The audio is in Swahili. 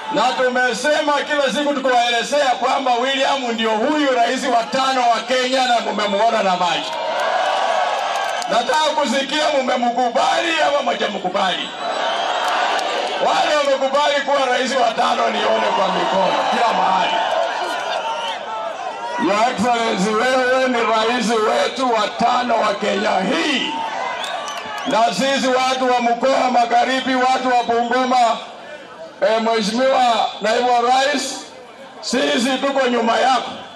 na tumesema kila siku tukiwaelezea kwamba William ndio huyu rais wa tano wa Kenya na mumemuona na macho. Nataka kusikia mumemkubali ama mjamkubali. Wale wamekubali kuwa rais wa tano, nione kwa mikono kila mahali. Your Excellency, wewe ni rais wetu wa tano wa Kenya hii, na sisi watu wa mkoa wa Magharibi, watu wa Bungoma, eh, Mheshimiwa naibu wa rais, sisi tuko nyuma yako.